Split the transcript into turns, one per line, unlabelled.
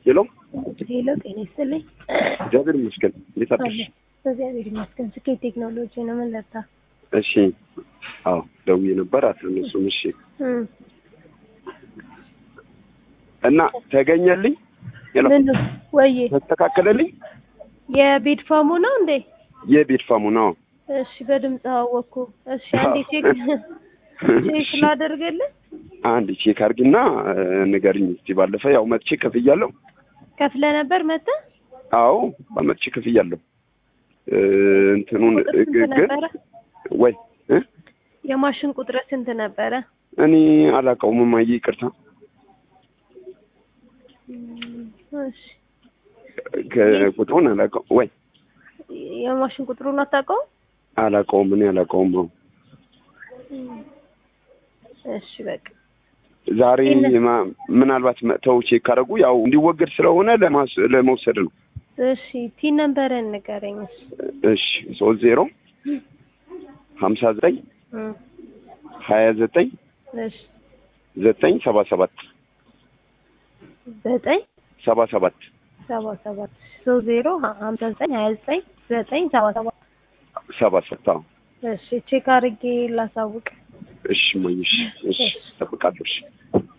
ሄሎ
ሄሎ፣ ጤና ይስጥልኝ።
እግዚአብሔር ይመስገን። እንዴት አደርሽ?
እግዚአብሔር ይመስገን። ስኬት ቴክኖሎጂ ነው። ምን ለታ?
እሺ። አዎ ደውዬ ነበር አትነሱም። እሺ።
እም
እና ተገኘልኝ? ሄሎ
ምን ወይ
ተስተካከለልኝ?
የቤድ ፋሙ ነው እንዴ?
የቤት ፋሙ ነው።
እሺ፣ በድምጽ አወኩ። እሺ፣ አንዴ ቼክ ቼክ ላደርግልህ።
አንድ ቼክ አድርጊና ንገሪኝ እስቲ። ባለፈ ያው መጥቼ ከፍያለሁ።
ከፍለ ነበር መተ
አዎ በመጥቼ ከፍያለሁ። እንትኑን
ቁጥር ስንት
ግን
ነበረ?
ወይ እ?
የማሽን ቁጥር ስንት ነበረ?
እኔ አላውቀውም እማዬ ይቅርታ።
እም፣ እሺ
ከቁጥሩን አላውቀውም ወይ
የማሽን ቁጥሩን አታውቀውም?
አላውቀውም እኔ አላውቀውም። አዎ
እም፣ እሺ በቃ
ዛሬ
ይሄንን-
ማ- ምናልባት መጥተው ቼክ ካደረጉ ያው እንዲወገድ ስለሆነ ለማስ- ለመውሰድ ነው።
እሺ ቲ ነምበርን ንገረኝ። እሺ
እሺ ሶስት ዜሮ ሀምሳ ዘጠኝ
እም፣
ሀያ ዘጠኝ
እሺ
ዘጠኝ ሰባ ሰባት
ዘጠኝ
ሰባ ሰባት
ሰባ ሰባት ሶስት ዜሮ ሀምሳ ዘጠኝ ሀያ ዘጠኝ ዘጠኝ ሰባ ሰባት
ሰባ ሰባት አዎ።
እሺ ቼክ አድርጌ ላሳውቅ።
እሺ እማዬ፣ እሺ እሺ እጠብቃለሁ። እሺ